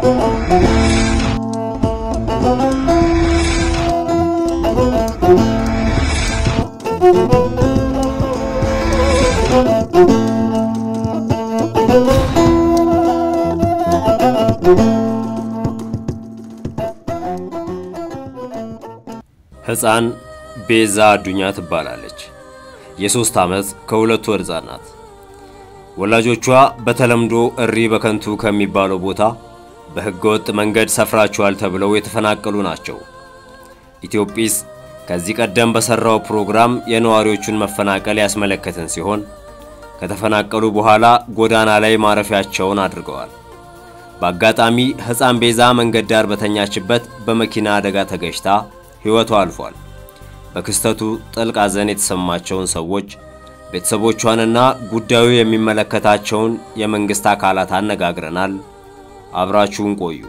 ሕፃን ቤዛ አዱኛ ትባላለች። የሦስት ዓመት ከሁለት ወር ሕፃን ናት። ወላጆቿ በተለምዶ እሪ በከንቱ ከሚባለው ቦታ በሕገወጥ መንገድ ሰፍራችኋል ተብለው የተፈናቀሉ ናቸው። ኢትዮጲስ ከዚህ ቀደም በሠራው ፕሮግራም የነዋሪዎቹን መፈናቀል ያስመለከትን ሲሆን ከተፈናቀሉ በኋላ ጎዳና ላይ ማረፊያቸውን አድርገዋል። በአጋጣሚ ሕፃን ቤዛ መንገድ ዳር በተኛችበት በመኪና አደጋ ተገጭታ ሕይወቷ አልፏል። በክስተቱ ጥልቅ ሐዘን የተሰማቸውን ሰዎች ቤተሰቦቿንና ጉዳዩ የሚመለከታቸውን የመንግሥት አካላት አነጋግረናል። አብራችሁን ቆዩ።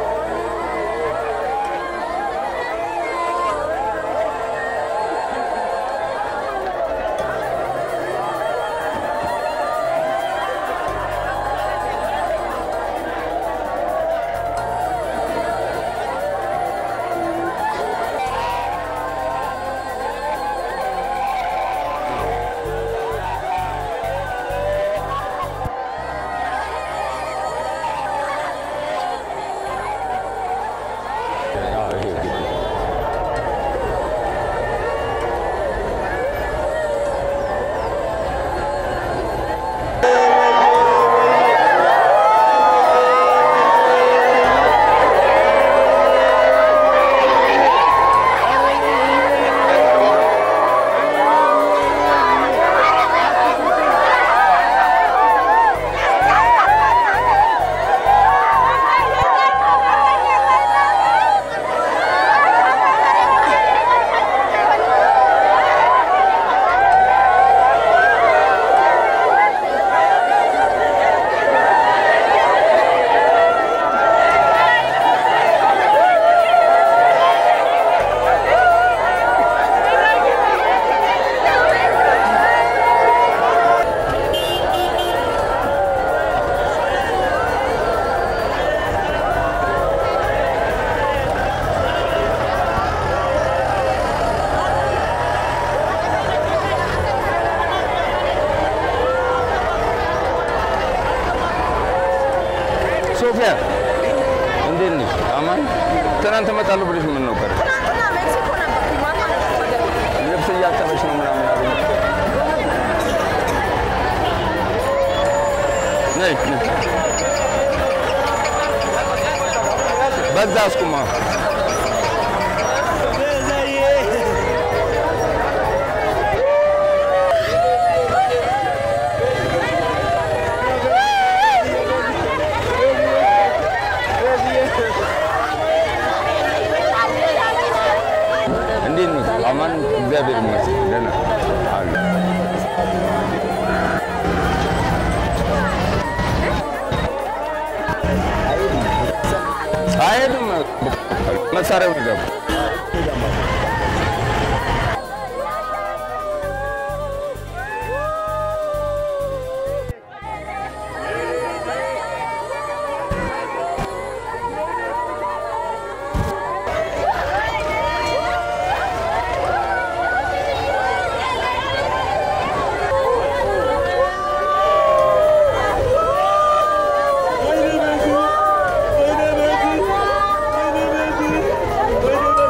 ሶፊያ እንዴት ነሽ? አማን ትናንት እመጣለሁ ብለሽ ምን ነበር? ልብስ እያጠበች ነው ምናምን አለኝ። ነይ ነይ። በዛ አስቁማ። እንዴት ነው? አማን እግዚአብሔር ይመስገን ደህና አሉ። አይሄድም መሳሪያው ይገባ Wait a minute.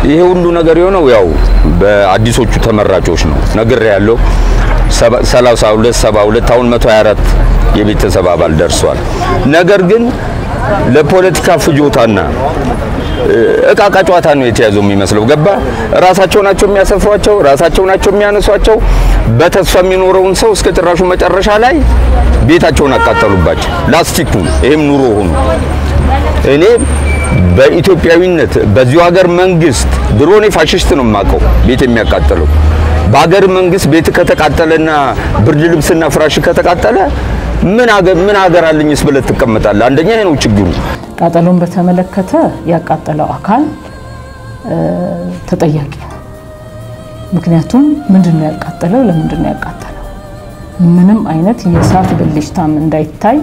ይሄ ሁሉ ነገር የሆነው ያው በአዲሶቹ ተመራጮች ነው። ነግሬ ያለው 32 72 አሁን 124 የቤተሰብ አባል ደርሷል። ነገር ግን ለፖለቲካ ፍጆታና እቃ እቃ ጨዋታ ነው የተያዘው የሚመስለው። ገባ ራሳቸው ናቸው የሚያሰፍሯቸው፣ ራሳቸው ናቸው የሚያነሷቸው። በተስፋ የሚኖረውን ሰው እስከ ጭራሹ መጨረሻ ላይ ቤታቸውን አቃጠሉባቸው። ላስቲኩ ይሄም ኑሮ ሆኑ። እኔ በኢትዮጵያዊነት በዚሁ ሀገር መንግስት ድሮ እኔ ፋሽስት ነው የማውቀው ቤት የሚያቃጥለው በሀገር መንግስት ቤት ከተቃጠለና ብርድ ልብስና ፍራሽ ከተቃጠለ ምን ሀገር ምን ሀገር አለኝስ ብለህ ትቀመጣለህ? አንደኛ ይሄ ነው ችግሩ። ቃጠሎን በተመለከተ ያቃጠለው አካል ተጠያቂ ነው። ምክንያቱም ምንድን ነው ያቃጠለው? ለምንድን ነው ያቃጠለው? ምንም አይነት የእሳት ብልጭታም እንዳይታይ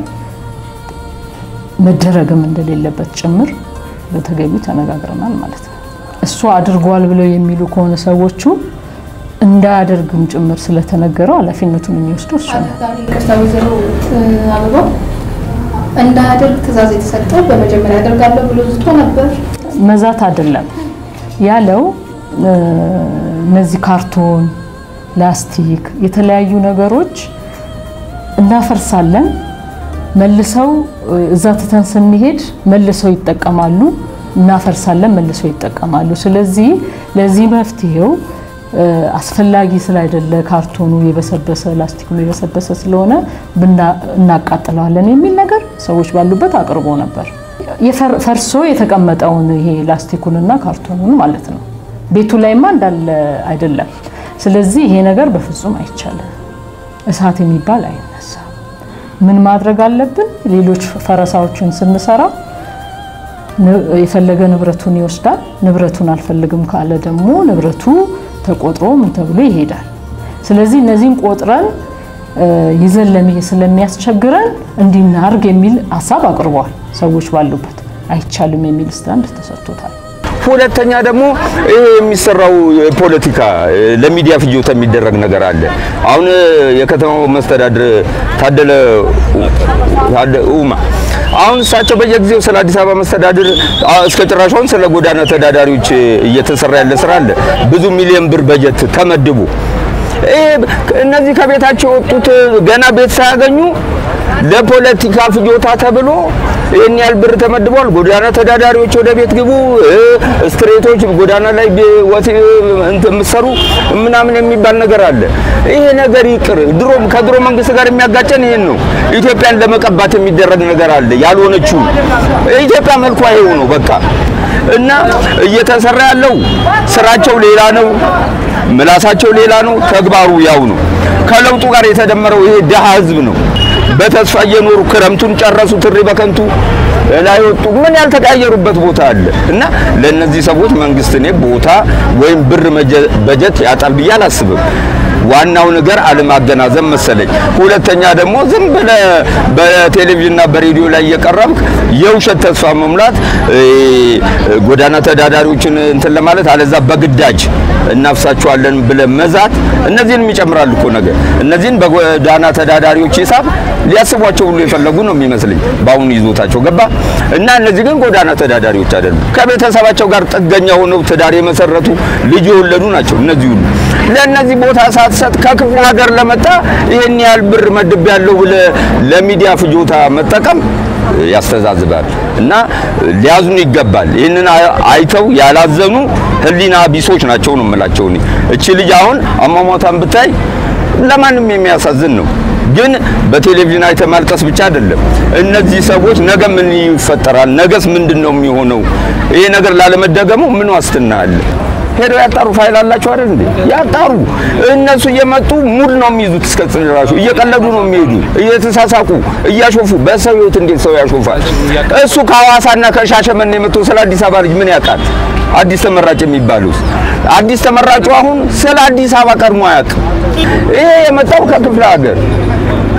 መደረግም እንደሌለበት ጭምር በተገቢ ተነጋግረናል ማለት ነው። እሱ አድርጓል ብለው የሚሉ ከሆነ ሰዎቹ እንዳያደርግም ጭምር ስለተነገረው ኃላፊነቱን የሚወስደው እሱ ነው። ይቅርታ ወይዘሮ አበባ እንዳያደርግ ትዕዛዝ የተሰጠው በመጀመሪያ ያደርጋለሁ ብሎ ዝቶ ነበር። መዛት አይደለም ያለው እነዚህ ካርቶን፣ ላስቲክ፣ የተለያዩ ነገሮች እናፈርሳለን መልሰው እዛ ትተን ስንሄድ መልሰው ይጠቀማሉ፣ እናፈርሳለን፣ መልሰው ይጠቀማሉ። ስለዚህ ለዚህ መፍትሄው አስፈላጊ ስላይደለ ካርቶኑ የበሰበሰ ላስቲኩ የበሰበሰ ስለሆነ እናቃጥለዋለን የሚል ነገር ሰዎች ባሉበት አቅርቦ ነበር። ፈርሶ የተቀመጠውን ይሄ ላስቲኩንና ካርቶኑን ማለት ነው። ቤቱ ላይማ እንዳለ አይደለም። ስለዚህ ይሄ ነገር በፍጹም አይቻልም። እሳት የሚባል አይነሳም። ምን ማድረግ አለብን? ሌሎች ፈረሳዎችን ስንሰራ የፈለገ ንብረቱን ይወስዳል። ንብረቱን አልፈልግም ካለ ደግሞ ንብረቱ ተቆጥሮ ምን ተብሎ ይሄዳል። ስለዚህ እነዚህን ቆጥረን ይዘን ለመሄድ ስለሚያስቸግረን እንዲናርግ የሚል ሀሳብ አቅርበዋል። ሰዎች ባሉበት አይቻልም የሚል ስታንድ ተሰጥቶታል። ሁለተኛ ደግሞ ይሄ የሚሰራው ፖለቲካ ለሚዲያ ፍጆታ የሚደረግ ነገር አለ። አሁን የከተማው መስተዳድር ታደለ ኡማ አሁን እሳቸው በየጊዜው ስለ አዲስ አበባ መስተዳድር እስከ ጭራሽ አሁን ስለ ጎዳና ተዳዳሪዎች እየተሰራ ያለ ስራ አለ። ብዙ ሚሊዮን ብር በጀት ተመድቡ። እነዚህ ከቤታቸው የወጡት ገና ቤት ሳያገኙ ለፖለቲካ ፍጆታ ተብሎ ይህን ያህል ብር ተመድቧል። ጎዳና ተዳዳሪዎች ወደ ቤት ግቡ፣ ስትሬቶች ጎዳና ላይ የምትሰሩ ምናምን የሚባል ነገር አለ። ይሄ ነገር ይቅር። ድሮም ከድሮ መንግስት ጋር የሚያጋጨን ይሄን ነው። ኢትዮጵያን ለመቀባት የሚደረግ ነገር አለ። ያልሆነችው ኢትዮጵያ መልኳ ይሄው ነው በቃ እና እየተሰራ ያለው ስራቸው ሌላ ነው፣ ምላሳቸው ሌላ ነው፣ ተግባሩ ያው ነው። ከለውጡ ጋር የተደመረው ይሄ ድሃ ህዝብ ነው። በተስፋ እየኖሩ ክረምቱን ጨረሱ፣ ትሪ በከንቱ ላይ ወጡ። ምን ያልተቀያየሩበት ቦታ አለ? እና ለእነዚህ ሰዎች መንግስት እኔ ቦታ ወይም ብር በጀት ያጣል ብዬ አላስብም። ዋናው ነገር አለማገናዘብ መሰለኝ። ሁለተኛ ደግሞ ዝም ብለህ በቴሌቪዥንና በሬዲዮ ላይ እየቀረብክ የውሸት ተስፋ መሙላት፣ ጎዳና ተዳዳሪዎችን እንትን ለማለት አለዛ በግዳጅ እናፍሳቸዋለን ብለህ መዛት፣ እነዚህንም ይጨምራል እኮ ነገር። እነዚህን በጎዳና ተዳዳሪዎች ሂሳብ ሊያስቧቸው ሁሉ የፈለጉ ነው የሚመስለኝ በአሁኑ ይዞታቸው ገባ እና እነዚህ ግን ጎዳና ተዳዳሪዎች አይደሉም። ከቤተሰባቸው ጋር ጥገኛ ሆነው ትዳር የመሰረቱ ልጅ የወለዱ ናቸው። እነዚህ ሁሉ ለእነዚህ ቦታ ሳትሰጥ ከክፍለ ሀገር ለመጣ ይህን ያህል ብር መድብ ያለው ብለህ ለሚዲያ ፍጆታ መጠቀም ያስተዛዝባል እና ሊያዝኑ ይገባል። ይህንን አይተው ያላዘኑ ሕሊና ቢሶች ናቸው ነው የምላቸው። እኔ እቺ ልጅ አሁን አሟሟታን ብታይ ለማንም የሚያሳዝን ነው። ግን በቴሌቪዥን አይተ ማልቀስ ብቻ አይደለም። እነዚህ ሰዎች ነገ ምን ይፈጠራል? ነገስ ምንድን ነው የሚሆነው? ይሄ ነገር ላለመደገሙ ምን ዋስትና አለ? ሄደው ያጣሩ። ፋይል አላቸው አይደል እንዴ? ያጣሩ። እነሱ እየመጡ ሙድ ነው የሚይዙት። እስከ ጽራሹ እየቀለዱ ነው የሚሄዱ፣ እየተሳሳቁ እያሾፉ። በሰው ህይወት እንዴት ሰው ያሾፋል? እሱ ከሐዋሳና ከሻሸመኔ የመጡ ስለ አዲስ አበባ ልጅ ምን ያውቃል? አዲስ ተመራጭ የሚባሉት አዲስ ተመራጩ አሁን ስለ አዲስ አበባ ቀድሞ አያውቅም። ይሄ የመጣው ከክፍለ ሀገር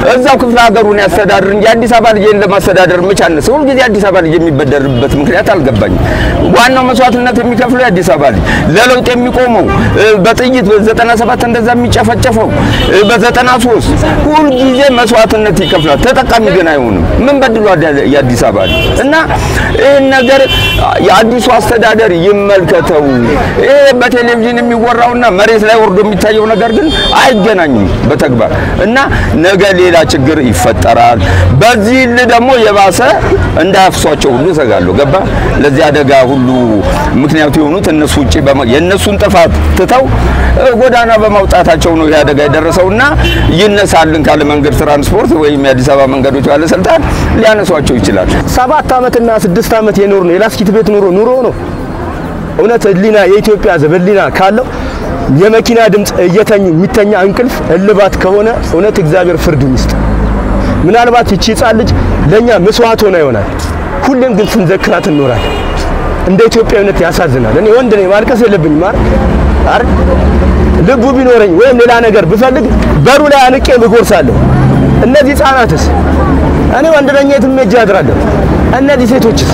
እዛው ክፍለ ሀገሩን ያስተዳድር እንጂ አዲስ አበባ ልጅን ለማስተዳደር መቻነስ ሁልጊዜ አዲስ አበባ ልጅ የሚበደርበት ምክንያት አልገባኝም። ዋናው መስዋዕትነት የሚከፍለው የአዲስ አበባ ልጅ ለለውጥ የሚቆመው እ፣ በጥይት በዘጠና ሰባት እንደዛ የሚጨፈጨፈው እ፣ በዘጠና ሶስት ሁልጊዜ መስዋዕትነት ይከፍላል። ተጠቃሚ ግን አይሆንም። ምን በድሏል የአዲስ አበባ ልጅ እና ይህን ነገር የአዲሱ አስተዳደር ይመልከተው። ይሄ በቴሌቪዥን የሚወራውና መሬት ላይ ወርዶ የሚታየው ነገር ግን አይገናኝም በተግባር እና ነገ ሌላ ችግር ይፈጠራል። በዚህ ል ደግሞ የባሰ እንዳያፍሷቸው ሁሉ እሰጋለሁ። ገባ ለዚህ አደጋ ሁሉ ምክንያቱ የሆኑት እነሱ ውጪ በማ- የእነሱን ጥፋት ትተው እ፣ ጎዳና በማውጣታቸው ነው ይህ አደጋ የደረሰውና ይነሳልን ካለ መንገድ ትራንስፖርት ወይም የአዲስ አበባ መንገዶች ባለስልጣን ሊያነሷቸው ይችላል። ሰባት ዓመትና ስድስት ዓመት የኖር ነው የላስኪት ቤት ኑሮ ኑሮ ነው። እውነት ህሊና የኢትዮጵያ ሕዝብ ህሊና ካለው የመኪና ድምፅ እየተኙ የሚተኛ እንቅልፍ እልባት ከሆነ እውነት እግዚአብሔር ፍርዱን ይስጥ። ምናልባት ይቺ ህፃን ልጅ ለእኛ መስዋዕት ሆና ይሆናል። ሁሌም ግን ስንዘክራት እንኖራለን። እንደ ኢትዮጵያዊነት ያሳዝናል። እኔ ወንድ ነኝ፣ ማልቀስ የለብኝም አይደል አይደል? ልቡ ቢኖረኝ ወይም ሌላ ነገር ብፈልግ በሩ ላይ አንቄ እጎርሳለሁ። እነዚህ ህፃናትስ እኔ ወንድ ነኝ፣ የትም ሄጄ አድራለሁ። እነዚህ ሴቶችስ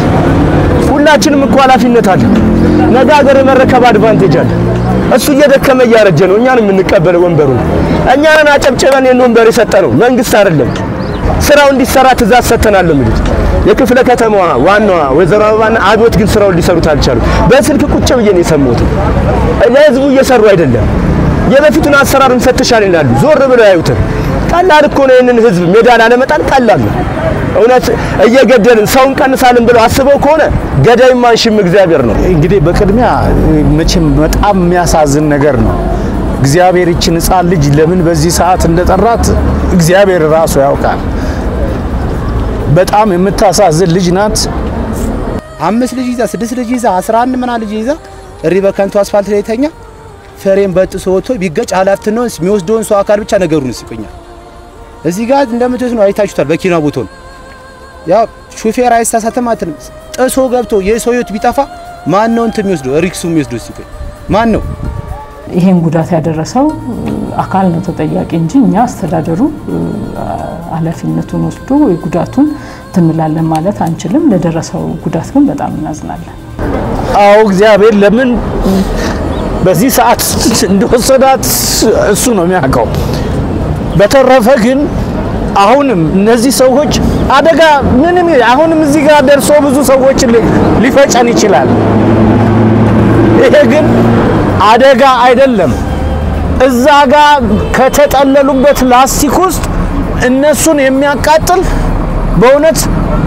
ሁላችንም እኮ ኃላፊነት አለ። ነገ ሀገር የመረከብ አድቫንቴጅ አለ። እሱ እየደከመ እያረጀ ነው። እኛን የምንቀበለው ወንበሩ እኛንን አጨብጭበን የን ወንበር የሰጠነው መንግስት አይደለም። ስራው እንዲሰራ ትእዛዝ ሰጥተናል የሚሉት የክፍለ ከተማዋ ዋናዋ ወይዘሮ አበባና አብዮት ግን ስራውን ሊሰሩት አልቻሉ። በስልክ ቁጭ ብዬ ነው የሰማሁት። ለህዝቡ እየሰሩ አይደለም። የበፊቱን አሰራር እንፈትሻለን ይላሉ። ዞር ብለው ያዩትን ቀላል እኮ ነው። ይህንን ህዝብ ሜዳ ላለመጣል ቀላል ነው። እውነት እየገደልን ሰውን ቀንሳልን ብለው አስበው ከሆነ ገዳይ ማንሽም እግዚአብሔር ነው። እንግዲህ በቅድሚያ መቼም በጣም የሚያሳዝን ነገር ነው። እግዚአብሔር ይችን ህፃን ልጅ ለምን በዚህ ሰዓት እንደጠራት እግዚአብሔር ራሱ ያውቃል። በጣም የምታሳዝን ልጅ ናት። አምስት ልጅ ይዛ ስድስት ልጅ ይዛ አስራ አንድ ምና ልጅ ይዛ እሪ በከንቱ አስፋልት ላይ ተኛ ፍሬም በጥሶ ወጥቶ ቢገጭ ኃላፊነቱን የሚወስደውን ሰው አካል ብቻ ነገሩን ይስቆኛል። እዚህ ጋር እንደምትወት ነው አይታችሁታል። በኪና ቦቶን ያው ሹፌር አይሳሳትም አትልም። ጥሶ ገብቶ የሰው ህይወት ቢጠፋ ማን ነው እንትን የሚወስደው ሪክሱ የሚወስደው ሲቆይ ማን ነው? ይሄን ጉዳት ያደረሰው አካል ነው ተጠያቂ እንጂ እኛ አስተዳደሩ ኃላፊነቱን ወስዶ የጉዳቱን ትንላለን ማለት አንችልም። ለደረሰው ጉዳት ግን በጣም እናዝናለን። አዎ እግዚአብሔር ለምን በዚህ ሰዓት እንደወሰዳት እሱ ነው የሚያውቀው። በተረፈ ግን አሁንም እነዚህ ሰዎች አደጋ ምንም አሁንም እዚህ ጋር ደርሶ ብዙ ሰዎች ሊፈጨን ይችላል። ይሄ ግን አደጋ አይደለም። እዛ ጋር ከተጠለሉበት ላስቲክ ውስጥ እነሱን የሚያቃጥል በእውነት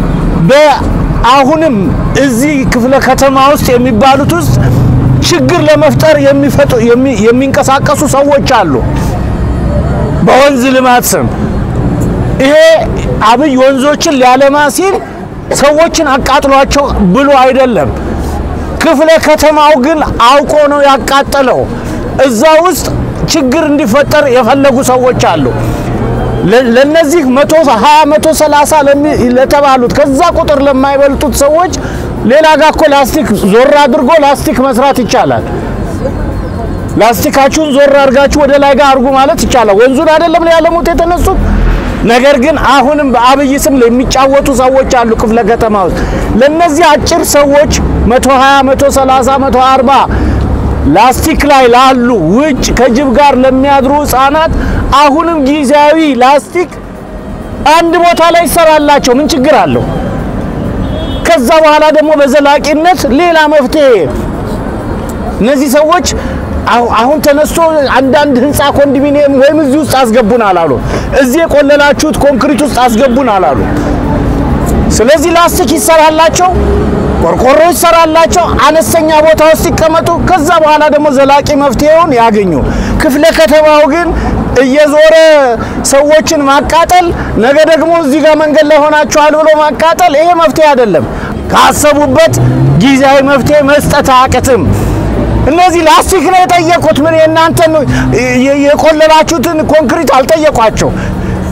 በአሁንም እዚህ ክፍለ ከተማ ውስጥ የሚባሉት ውስጥ ችግር ለመፍጠር የሚፈጡ የሚንቀሳቀሱ ሰዎች አሉ። በወንዝ ልማት ስም ይሄ አብይ ወንዞችን ሊያለማ ሲል ሰዎችን አቃጥሏቸው ብሎ አይደለም። ክፍለ ከተማው ግን አውቆ ነው ያቃጠለው። እዛ ውስጥ ችግር እንዲፈጠር የፈለጉ ሰዎች አሉ። ለነዚህ መቶ ሀያ መቶ ሰላሳ ለተባሉት ከዛ ቁጥር ለማይበልጡት ሰዎች ሌላ ጋር እኮ ላስቲክ ዞር አድርጎ ላስቲክ መስራት ይቻላል። ላስቲካችሁን ዞር አድርጋችሁ ወደ ላይ ጋር አድርጉ ማለት ይቻላል። ወንዙን አይደለም ሊያለሙት የተነሱት። ነገር ግን አሁንም በአብይ ስም የሚጫወቱ ሰዎች አሉ ክፍለ ከተማ ውስጥ። ለነዚህ አጭር ሰዎች 120፣ 130፣ 140 ላስቲክ ላይ ላሉ ውጭ ከጅብ ጋር ለሚያድሩ ህፃናት አሁንም ጊዜያዊ ላስቲክ አንድ ቦታ ላይ ይሰራላቸው፣ ምን ችግር አለው? ከዛ በኋላ ደግሞ በዘላቂነት ሌላ መፍትሄ እነዚህ ሰዎች አሁን ተነስቶ አንዳንድ ህንፃ ኮንዶሚኒየም ወይም እዚህ ውስጥ አስገቡን አላሉ። እዚህ የቆለላችሁት ኮንክሪት ውስጥ አስገቡን አላሉ። ስለዚህ ላስቲክ ይሰራላቸው፣ ቆርቆሮ ይሰራላቸው፣ አነስተኛ ቦታ ውስጥ ይቀመጡ። ከዛ በኋላ ደግሞ ዘላቂ መፍትሄውን ያገኙ። ክፍለ ከተማው ግን እየዞረ ሰዎችን ማቃጠል፣ ነገ ደግሞ እዚህ ጋር መንገድ ላይ ሆናችኋል ብሎ ማቃጠል፣ ይሄ መፍትሄ አይደለም። ካሰቡበት ጊዜያዊ መፍትሄ መስጠት አያቅትም። እነዚህ ላስቲክ ነው የጠየቁት። ምን የእናንተን የቆለላችሁትን ኮንክሪት አልጠየቋቸው።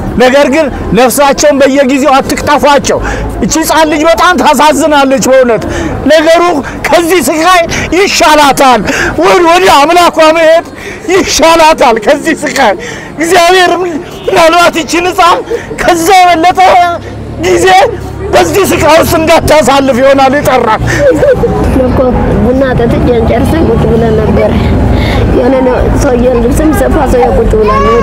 ነገር ግን ነፍሳቸውን በየጊዜው አትቅጠፏቸው። እቺ ሕፃን ልጅ በጣም ታሳዝናለች። በእውነት ነገሩ ከዚህ ስቃይ ይሻላታል፣ ወደ አምላኳ መሄድ ይሻላታል ከዚህ ስቃይ። እግዚአብሔር ምናልባት ይችን ሕፃን ከዛ የበለጠ ጊዜ በዚህ ስቃይ ውስጥ እንዳታሳልፍ ይሆናል ይጠራል። እኮ ቡና ጠጥቼ ጨርሰን ቁጭ ብለን ነበር። የሆነ ሰውዬ ልብስም ሰፋ ሰውዬ ቁጭ ብለን ኖሩ።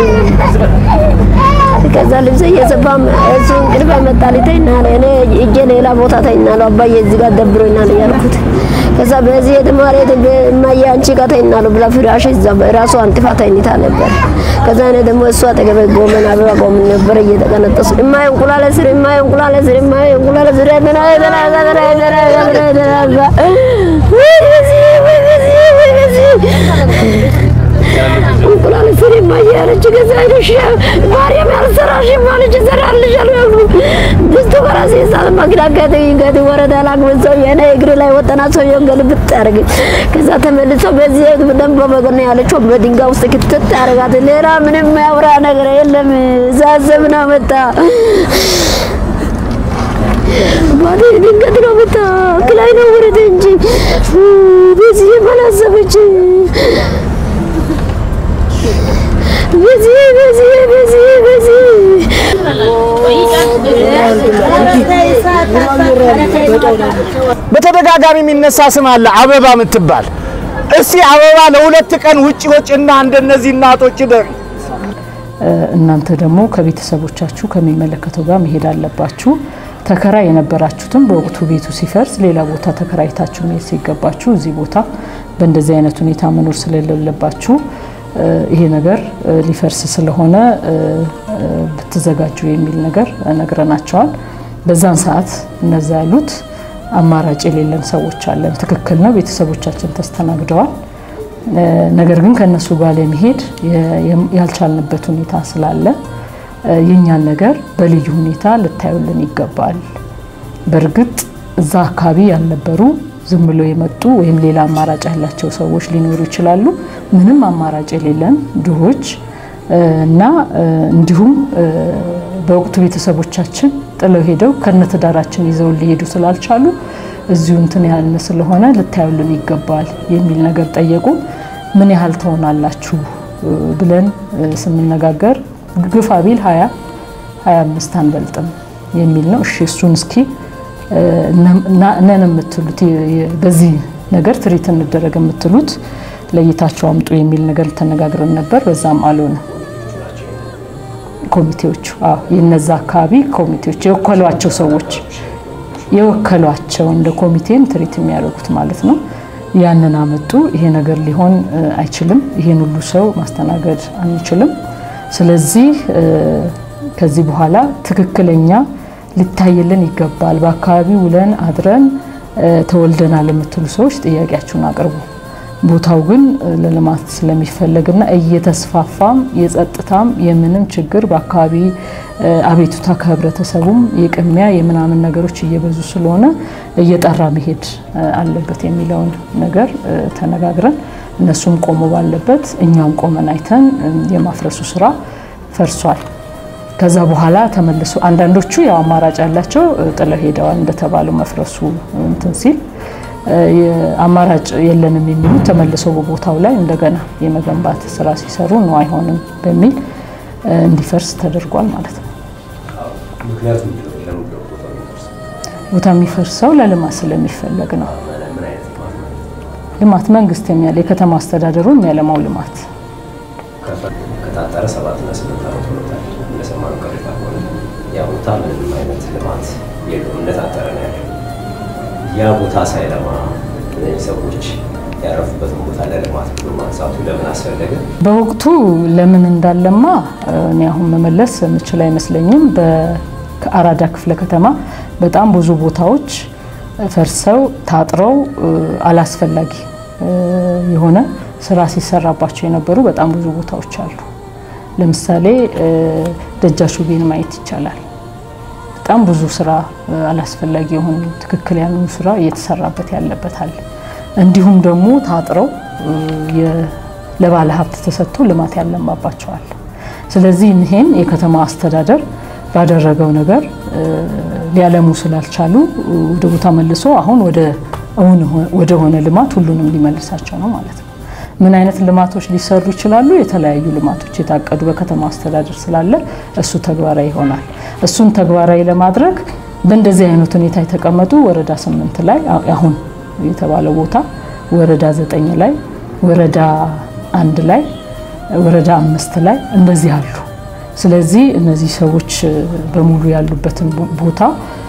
ከዛ ልብስ እየሰፋም እሱ እንቅልፍ መጣ ሊተኛል። እኔ እጄ ሌላ ቦታ ተኛለሁ። አባዬ እዚህ ጋር ደብሮኛል እያልኩት ከዛ በዚህ የተማሪ እማዬ አንቺ ጋር ተኛለሁ ብላ ፍራሽ እዛ ራሷ አንጥፋ ተኝታ ነበር። ከዛ እኔ ደግሞ እሱ አጠገቤ ጎመን አበባ ጎመን ነበር እየተቀነጠሱ እማዬ እንቁላል ስር እማዬ እንቁላል ስር እማዬ እንቁላል ስር በላ በላ በላ በላ በላ በላ እንቁላል ስሪ እማዬ አለች። ከዛ ሄደሽ ማርያም ያልሰራሽም አለች እሰራልሻለሁ ያልኩት ድስቱ ከራሴ ሳት ማግዳጋት ገት ወረዳ ላግበን ሰው የኔ እግር ላይ ወጠና ሰውዬውን ገልብጥ ያደርግ ከዛ ተመልሶ በዚህ ደንብ በመገና ያለችው በድንጋይ ውስጥ ክትት ያደርጋት። ሌላ ምንም ያውራ ነገር የለም። እዛ ዘብና መጣ ባቴ ድንገት ነው መጣ ክላይ ነው ወረደ እንጂ በዚህ ባላሰበች በዚህ በዚህ በዚህ በዚህ በተደጋጋሚ የሚነሳ ስም አለ፣ አበባ የምትባል እስቲ አበባ ለሁለት ቀን ውጭ ወጭና እንደነዚህ እናቶች ደሪ እናንተ ደግሞ ከቤተሰቦቻችሁ ከሚመለከተው ጋር መሄድ አለባችሁ። ተከራይ የነበራችሁትም በወቅቱ ቤቱ ሲፈርስ ሌላ ቦታ ተከራይታችሁ መሄድ ሲገባችሁ እዚህ ቦታ በእንደዚህ አይነት ሁኔታ መኖር ስለሌለባችሁ ይሄ ነገር ሊፈርስ ስለሆነ ብትዘጋጁ የሚል ነገር ነግረናቸዋል። በዛን ሰዓት እነዛ ያሉት አማራጭ የሌለን ሰዎች አለን። ትክክል ነው፣ ቤተሰቦቻችን ተስተናግደዋል። ነገር ግን ከእነሱ ጋር ለመሄድ ያልቻልንበት ሁኔታ ስላለ የእኛን ነገር በልዩ ሁኔታ ልታዩልን ይገባል። በእርግጥ እዛ አካባቢ ያልነበሩ ዝም ብሎ የመጡ ወይም ሌላ አማራጭ ያላቸው ሰዎች ሊኖሩ ይችላሉ። ምንም አማራጭ የሌለን ድሆች እና እንዲሁም በወቅቱ ቤተሰቦቻችን ጥለው ሄደው ከነትዳራችን ይዘው ሊሄዱ ስላልቻሉ እዚሁ እንትን ያልን ስለሆነ ልታዩልን ይገባል የሚል ነገር ጠየቁ። ምን ያህል ትሆናላችሁ ብለን ስንነጋገር ግፋ ቢል ሀያ ሀያ አምስት አንበልጥም የሚል ነው። እሺ እሱን እስኪ ነን የምትሉት በዚህ ነገር ትሪት እንደረግ የምትሉት ለይታቸው አምጡ የሚል ነገር ተነጋግረን ነበር። በዛም አልሆነ። ኮሚቴዎቹ የነዛ አካባቢ ኮሚቴዎች የወከሏቸው ሰዎች የወከሏቸው እንደ ኮሚቴም ትሪት የሚያደርጉት ማለት ነው። ያንን አመጡ። ይሄ ነገር ሊሆን አይችልም፣ ይሄን ሁሉ ሰው ማስተናገድ አንችልም። ስለዚህ ከዚህ በኋላ ትክክለኛ ሊታይልን ይገባል። በአካባቢው ውለን አድረን ተወልደናል የምትሉ ሰዎች ጥያቄያችሁን አቅርቡ። ቦታው ግን ለልማት ስለሚፈለግና እየተስፋፋም የጸጥታም የምንም ችግር በአካባቢ አቤቱታ ከህብረተሰቡም የቅሚያ የምናምን ነገሮች እየበዙ ስለሆነ እየጠራ መሄድ አለበት የሚለውን ነገር ተነጋግረን እነሱም ቆሞ ባለበት እኛም ቆመን አይተን የማፍረሱ ስራ ፈርሷል። ከዛ በኋላ ተመልሶ አንዳንዶቹ ያው አማራጭ ያላቸው ጥለው ሄደዋል። እንደተባለው መፍረሱ እንትን ሲል አማራጭ የለንም የሚሉት ተመልሰው በቦታው ላይ እንደገና የመገንባት ስራ ሲሰሩ ነው አይሆንም በሚል እንዲፈርስ ተደርጓል ማለት ነው። ቦታ የሚፈርሰው ለልማት ስለሚፈለግ ነው። ልማት መንግስት የሚያለ የከተማ አስተዳደሩ የሚያለማው ልማት ከታጠረ ሰባትና ስምንት ዓመት ሆኖታል። እንደሰማነው ቅሬታ ከሆነ ያ ቦታ ምንም አይነት ልማት የለውም፣ እንደታጠረ ነው ያለው። ያ ቦታ ሳይለማ እነዚህ ሰዎች ያረፉበትን ቦታ ለልማት ብሎ ማንሳቱ ለምን አስፈለገ? በወቅቱ ለምን እንዳለማ እኔ አሁን መመለስ የምችል አይመስለኝም። በአራዳ ክፍለ ከተማ በጣም ብዙ ቦታዎች ፈርሰው ታጥረው አላስፈላጊ የሆነ ስራ ሲሰራባቸው የነበሩ በጣም ብዙ ቦታዎች አሉ። ለምሳሌ ደጃሹቤን ማየት ይቻላል። በጣም ብዙ ስራ አላስፈላጊ የሆኑ ትክክል ያልሆኑ ስራ እየተሰራበት ያለበት አለ። እንዲሁም ደግሞ ታጥረው ለባለ ሀብት ተሰጥቶ ልማት ያለማባቸዋል። ስለዚህ ይህን የከተማ አስተዳደር ባደረገው ነገር ሊያለሙ ስላልቻሉ ወደ ቦታ መልሶ አሁን ወደ ሆነ ልማት ሁሉንም ሊመልሳቸው ነው ማለት ነው። ምን አይነት ልማቶች ሊሰሩ ይችላሉ? የተለያዩ ልማቶች የታቀዱ በከተማ አስተዳደር ስላለ እሱ ተግባራዊ ይሆናል። እሱን ተግባራዊ ለማድረግ በእንደዚህ አይነት ሁኔታ የተቀመጡ ወረዳ ስምንት ላይ አሁን የተባለው ቦታ ወረዳ ዘጠኝ ላይ ወረዳ አንድ ላይ ወረዳ አምስት ላይ እንደዚህ አሉ። ስለዚህ እነዚህ ሰዎች በሙሉ ያሉበትን ቦታ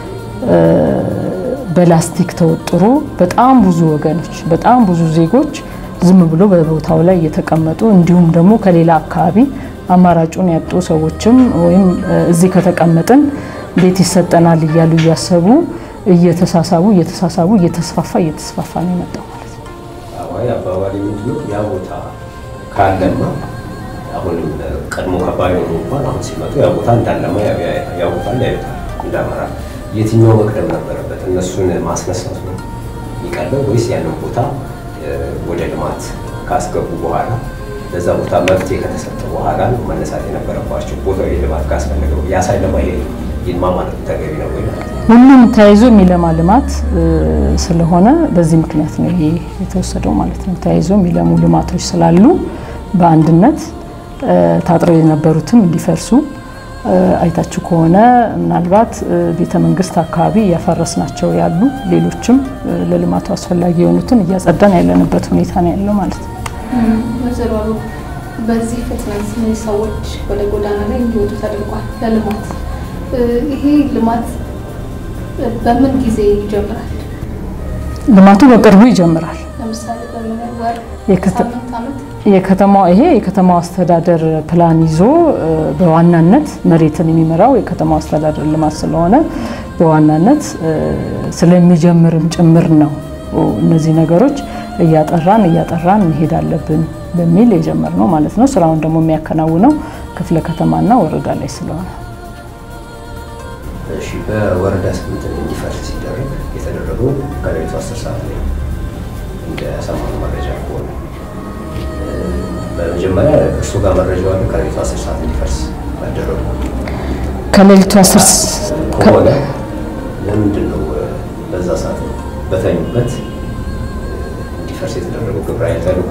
በላስቲክ ተወጥሮ በጣም ብዙ ወገኖች በጣም ብዙ ዜጎች ዝም ብሎ በቦታው ላይ እየተቀመጡ እንዲሁም ደግሞ ከሌላ አካባቢ አማራጩን ያጡ ሰዎችም ወይም እዚህ ከተቀመጥን ቤት ይሰጠናል እያሉ እያሰቡ እየተሳሳቡ እየተሳሳቡ እየተስፋፋ እየተስፋፋ ነው የመጣው ማለት ነው። አዋይ አባባሪ ምንድነው ያ ቦታ ካለማ አሁንም ቀድሞ ከባድ ሆኖ እንኳን አሁን ሲመጡ ያ ቦታ እንዳለማ ያውቁታል፣ ያዩታል እንዳመራ የትኛው መቅደም ነበረበት? እነሱን ማስነሳቱ ነው የሚቀለው ወይስ ያንን ቦታ ወደ ልማት ካስገቡ በኋላ ለዛ ቦታ መፍትሄ ከተሰጠ በኋላ ነው መነሳት የነበረባቸው? ቦታው የልማት ካስፈለገው ያ ሳይለማ ይሄ ይልማ ማለት ተገቢ ነው ወይ ማለት ነው? ሁሉም ተያይዞ የሚለማ ልማት ስለሆነ በዚህ ምክንያት ነው ይሄ የተወሰደው ማለት ነው። ተያይዞ የሚለሙ ልማቶች ስላሉ በአንድነት ታጥረው የነበሩትም እንዲፈርሱ አይታችሁ ከሆነ ምናልባት ቤተ መንግስት አካባቢ እያፈረስናቸው ያሉ ሌሎችም ለልማቱ አስፈላጊ የሆኑትን እያጸዳን ያለንበት ሁኔታ ነው ያለው ማለት ነው። ወይዘሮ አበባ በዚህ ፍጥነት እነዚህ ሰዎች ወደ ጎዳና ላይ እንዲወጡ ተደርጓል ለልማት። ይሄ ልማት በምን ጊዜ ይጀምራል? ልማቱ በቅርቡ ይጀምራል። ለምሳሌ በምን ወር፣ የከተ- ሳምንት፣ ዓመት? የከተማው ይሄ የከተማው አስተዳደር ፕላን ይዞ በዋናነት መሬትን የሚመራው የከተማው አስተዳደር ልማት ስለሆነ በዋናነት ስለሚጀምርም ጭምር ነው እነዚህ ነገሮች እያጠራን እያጠራን መሄድ አለብን በሚል የጀመርነው ማለት ነው። ስራውን ደግሞ የሚያከናውነው ክፍለ ከተማና ወረዳ ላይ ስለሆነ እሺ በወረዳ ስምንት እንዲፈርስ ሲደረግ የተደረገው ከሌሊቱ አስር ሰዓት ላይ እንደሰማነው መረጃ ከሆነ በመጀመሪያ እርሱ ጋር መረጃው አለ። ከሌሊቱ አስር ሰዓት እንዲፈርስ መደረጉ ከሌሊቱ አስር ከሆነ ለምንድን ነው በዛ ሰዓት በተኙበት እንዲፈርስ የተደረገው? ግብረ ኃይል ተልኮ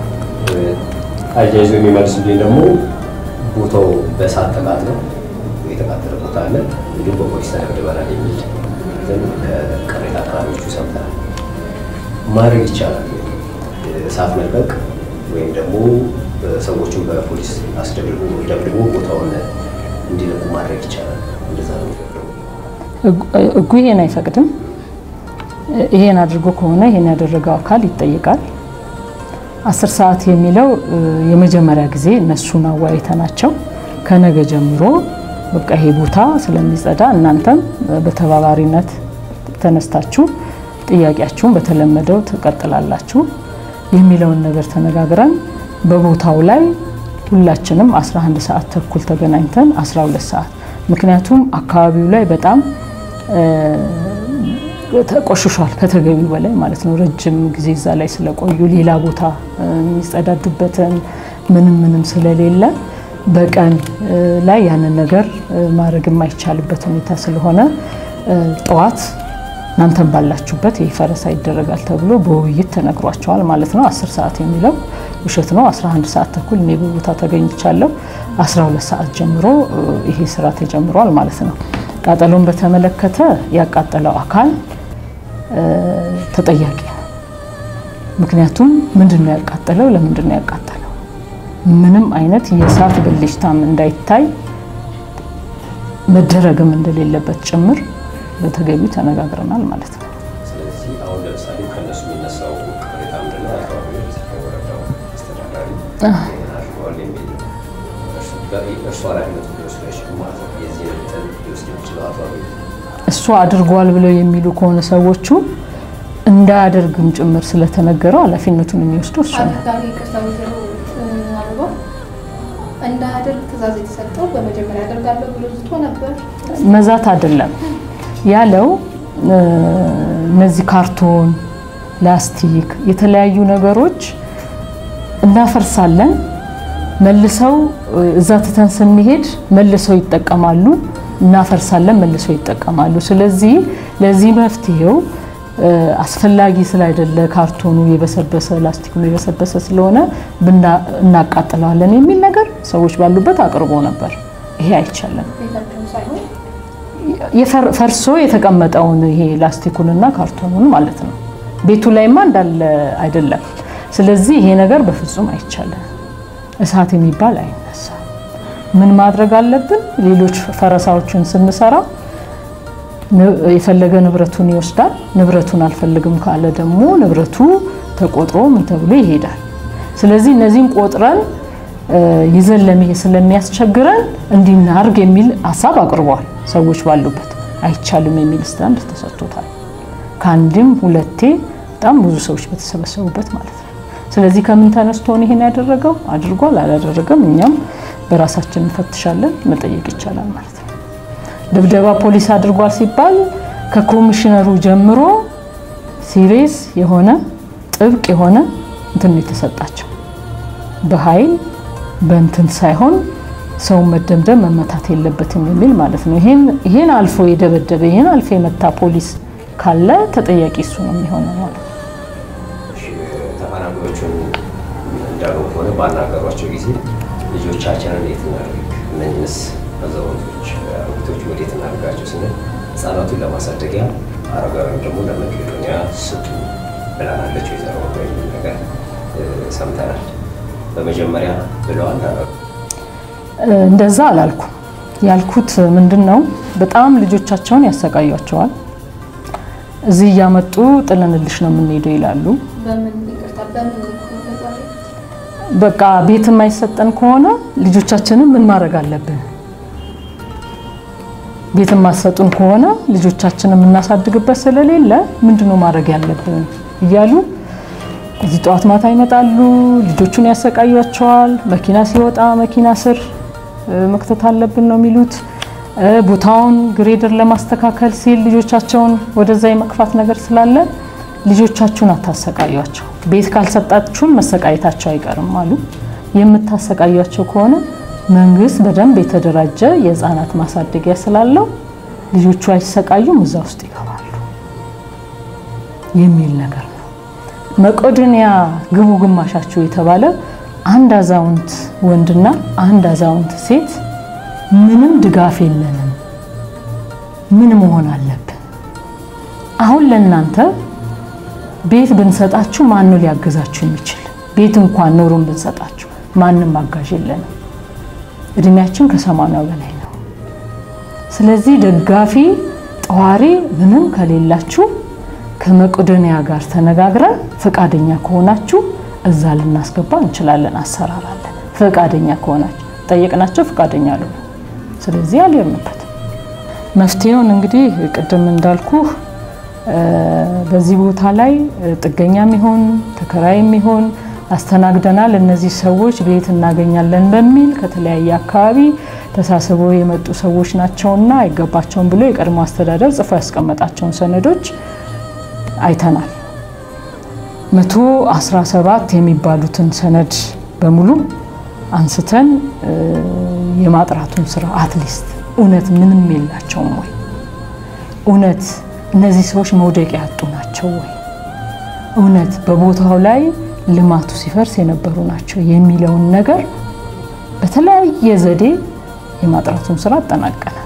አያይዞ የሚመልሱልኝ ደግሞ ቦታው በእሳት ተቃጥሎ የተቃጠለ ቦታ አለ፣ እንዲሁም በፖሊስ ተደብድበናል የሚል ግን ከቅሬታ አቅራቢዎቹ ሰምተናል። ማድረግ ይቻላል ወይ? እሳት መልቀቅ ወይም ደግሞ ሰዎችን በፖሊስ አስደብድቦ ደብድቦ ቦታውን እንዲለቁ ማድረግ ይቻላል። እንደዛ ነው የሚፈቅደው። ሕጉ ይሄን አይፈቅድም። ይሄን አድርጎ ከሆነ ይሄን ያደረገው አካል ይጠይቃል። አስር ሰዓት የሚለው የመጀመሪያ ጊዜ እነሱን አወያይተናቸው ከነገ ጀምሮ በቃ ይሄ ቦታ ስለሚጸዳ እናንተም በተባባሪነት ተነስታችሁ ጥያቄያችሁን በተለመደው ትቀጥላላችሁ የሚለውን ነገር ተነጋግረን በቦታው ላይ ሁላችንም 11 ሰዓት ተኩል ተገናኝተን 12 ሰዓት ምክንያቱም አካባቢው ላይ በጣም ተቆሽሿል ከተገቢው በላይ ማለት ነው። ረጅም ጊዜ እዛ ላይ ስለቆዩ ሌላ ቦታ የሚጸዳዱበትን ምንም ምንም ስለሌለ በቀን ላይ ያንን ነገር ማድረግ የማይቻልበት ሁኔታ ስለሆነ ጠዋት እናንተም ባላችሁበት ይህ ፈረሳ ይደረጋል ተብሎ በውይይት ተነግሯቸዋል ማለት ነው። 10 ሰዓት የሚለው ውሸት ነው። 11 ሰዓት ተኩል እኔ በቦታ ተገኝቻለሁ። 12 ሰዓት ጀምሮ ይሄ ስራ ተጀምሯል ማለት ነው። ቃጠሎን በተመለከተ ያቃጠለው አካል ተጠያቂ ነው። ምክንያቱም ምንድን ነው ያቃጠለው? ለምንድን ነው ያቃጠለው? ምንም አይነት የእሳት ብልጭታም እንዳይታይ መደረግም እንደሌለበት ጭምር በተገቢው ተነጋግረናል ማለት ነው። ስለዚህ አሁን ለምሳሌ ከእነሱ የሚነሳው ቅሬታ ምንድን ነው? አካባቢዎች የወረዳው አስተዳዳሪ አድርገዋል የሚል ነው። እርሱ ኃላፊነቱ ሊወስድ አይችልም ማለት ነው። የዚህ እንትን ሊወስድ የሚችለው አቶ አብይ እሱ አድርጓል ብለው የሚሉ ከሆነ ሰዎቹ እንዳያደርግም ጭምር ስለተነገረው ኃላፊነቱን የሚወስደው እሱ ነው። አድርጋሚ ይቅርታ ወይዘሮ አበባ እንዳያደርግ ትእዛዝ የተሰጠው በመጀመሪያ አደርጋለሁ ብሎ ዝቶ ነበር። መዛት አይደለም ያለው እነዚህ ካርቶን፣ ላስቲክ፣ የተለያዩ ነገሮች እናፈርሳለን መልሰው እዛ ትተን ስንሄድ መልሰው ይጠቀማሉ፣ እናፈርሳለን፣ መልሰው ይጠቀማሉ። ስለዚህ ለዚህ መፍትሄው አስፈላጊ ስላይደለ ካርቶኑ የበሰበሰ ላስቲኩ የበሰበሰ ስለሆነ እናቃጥለዋለን የሚል ነገር ሰዎች ባሉበት አቅርቦ ነበር። ይሄ አይቻልም። ፈርሶ የተቀመጠውን ይሄ ላስቲኩንና ካርቶኑን ማለት ነው። ቤቱ ላይማ እንዳለ አይደለም። ስለዚህ ይሄ ነገር በፍጹም አይቻልም። እሳት የሚባል አይነሳ። ምን ማድረግ አለብን? ሌሎች ፈረሳዎችን ስንሰራ የፈለገ ንብረቱን ይወስዳል። ንብረቱን አልፈልግም ካለ ደግሞ ንብረቱ ተቆጥሮ ምን ተብሎ ይሄዳል። ስለዚህ እነዚህን ቆጥረን ይዘን ለመሄድ ስለሚያስቸግረን እንዲናርግ የሚል ሀሳብ አቅርቧል። ሰዎች ባሉበት አይቻልም የሚል ስታንድ ተሰጥቶታል። ከአንድም ሁለቴ በጣም ብዙ ሰዎች በተሰበሰቡበት ማለት ነው። ስለዚህ ከምን ተነስቶ ነው ይሄን ያደረገው? አድርጓል አላደረገም? እኛም በራሳችን እንፈትሻለን፣ መጠየቅ ይቻላል ማለት ነው። ድብደባ ፖሊስ አድርጓል ሲባል ከኮሚሽነሩ ጀምሮ ሲሪየስ የሆነ ጥብቅ የሆነ እንትን የተሰጣቸው በኃይል በእንትን ሳይሆን ሰውን መደምደም መመታት የለበትም የሚል ማለት ነው። ይሄን ይሄን አልፎ የደበደበ ይሄን አልፎ የመታ ፖሊስ ካለ ተጠያቂ እሱ ነው የሚሆነው ማለት ነው። ተፈናቃዮቹን እንዳሉ ከሆነ ባናገሯቸው ጊዜ ልጆቻችንን የት እናድርግ፣ እነኝህንስ አዛውንቶች አሮጊቶች ወዴት እናድርጋቸው ስንል ህጻናቱን ለማሳደጊያ አረጋውያን ደግሞ ለመቄዶንያ ስጡ ብላናለች ወይዘሮ የሚል ነገር ሰምተናል። በመጀመሪያ ብለዋል እንደዛ አላልኩም። ያልኩት ምንድን ነው፣ በጣም ልጆቻቸውን ያሰቃያቸዋል። እዚህ እያመጡ ጥለንልሽ ነው የምንሄደው ይላሉ። በቃ ቤት የማይሰጠን ከሆነ ልጆቻችንን ምን ማድረግ አለብን? ቤት የማትሰጡን ከሆነ ልጆቻችንን የምናሳድግበት ስለሌለ ምንድነው ማድረግ ያለብን እያሉ እዚህ ጠዋት ማታ ይመጣሉ። ልጆቹን ያሰቃያቸዋል። መኪና ሲወጣ መኪና ስር መክተት አለብን ነው የሚሉት። ቦታውን ግሬደር ለማስተካከል ሲል ልጆቻቸውን ወደዛ የመግፋት ነገር ስላለ ልጆቻችሁን አታሰቃያቸው፣ ቤት ካልሰጣችሁን መሰቃየታቸው አይቀርም አሉ። የምታሰቃያቸው ከሆነ መንግስት በደንብ የተደራጀ የህፃናት ማሳደጊያ ስላለው ልጆቹ አይሰቃዩም፣ እዛ ውስጥ ይገባሉ የሚል ነገር ነው። መቄዶንያ ግቡ ግማሻችሁ የተባለ አንድ አዛውንት ወንድና አንድ አዛውንት ሴት ምንም ድጋፍ የለንም፣ ምን መሆን አለብን? አሁን ለእናንተ ቤት ብንሰጣችሁ ማን ነው ሊያግዛችሁ የሚችል? ቤት እንኳን ኖሮን ብንሰጣችሁ ማንም አጋዥ የለንም። እድሜያችን ከሰማንያው በላይ ነው። ስለዚህ ደጋፊ ጠዋሪ ምንም ከሌላችሁ ከመቄዶንያ ጋር ተነጋግረን ፈቃደኛ ከሆናችሁ እዛ ልናስገባ እንችላለን። አሰራር አለ። ፈቃደኛ ከሆናችሁ ጠየቅናቸው፣ ፈቃደኛ አሉ። ስለዚህ አልሄድንበት። መፍትሄውን እንግዲህ ቅድም እንዳልኩ በዚህ ቦታ ላይ ጥገኛም ይሆን ተከራይም ይሆን አስተናግደናል። እነዚህ ሰዎች ቤት እናገኛለን በሚል ከተለያየ አካባቢ ተሳስበው የመጡ ሰዎች ናቸውና አይገባቸውም ብሎ የቀድሞ አስተዳደር ጽፎ ያስቀመጣቸውን ሰነዶች አይተናል። መቶ አስራ ሰባት የሚባሉትን ሰነድ በሙሉ አንስተን የማጥራቱን ስራ አትሊስት እውነት ምንም የላቸውም ወይ? እውነት እነዚህ ሰዎች መውደቂያ ያጡ ናቸው ወይ? እውነት በቦታው ላይ ልማቱ ሲፈርስ የነበሩ ናቸው የሚለውን ነገር በተለያየ ዘዴ የማጥራቱን ስራ አጠናቀናል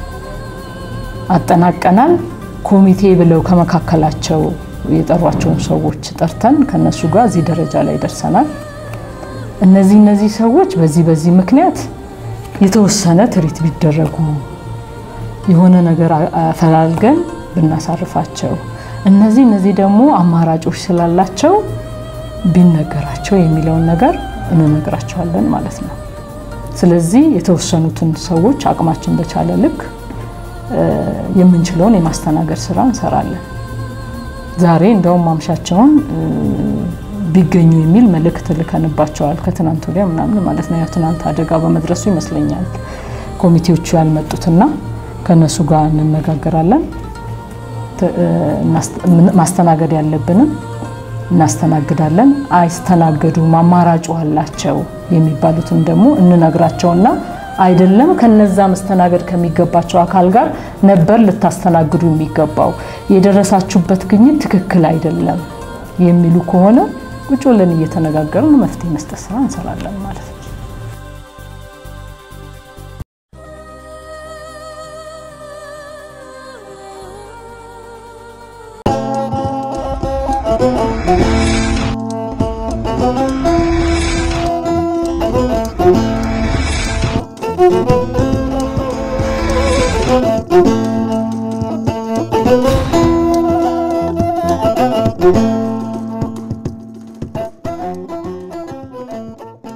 አጠናቀናል። ኮሚቴ ብለው ከመካከላቸው የጠሯቸውን ሰዎች ጠርተን ከነሱ ጋር እዚህ ደረጃ ላይ ደርሰናል። እነዚህ እነዚህ ሰዎች በዚህ በዚህ ምክንያት የተወሰነ ትሪት ቢደረጉ የሆነ ነገር አፈላልገን ብናሳርፋቸው፣ እነዚህ እነዚህ ደግሞ አማራጮች ስላላቸው ቢነገራቸው የሚለውን ነገር እንነግራቸዋለን ማለት ነው። ስለዚህ የተወሰኑትን ሰዎች አቅማችን በቻለ ልክ የምንችለውን የማስተናገድ ስራ እንሰራለን። ዛሬ እንደውም ማምሻቸውን ቢገኙ የሚል መልእክት ልከንባቸዋል። ከትናንት ወዲያ ምናምን ማለት ነው። ያው ትናንት አደጋ በመድረሱ ይመስለኛል ኮሚቴዎቹ ያልመጡትና ከነሱ ጋር እንነጋገራለን። ማስተናገድ ያለብንም እናስተናግዳለን። አይስተናገዱም፣ አማራጩ አላቸው የሚባሉትን ደግሞ እንነግራቸውና አይደለም ከነዛ መስተናገድ ከሚገባቸው አካል ጋር ነበር ልታስተናግዱ የሚገባው የደረሳችሁበት ግኝት ትክክል አይደለም የሚሉ ከሆነ ቁጭ ብለን እየተነጋገርን መፍትሄ መስጠት ስራ እንሰራለን ማለት ነው።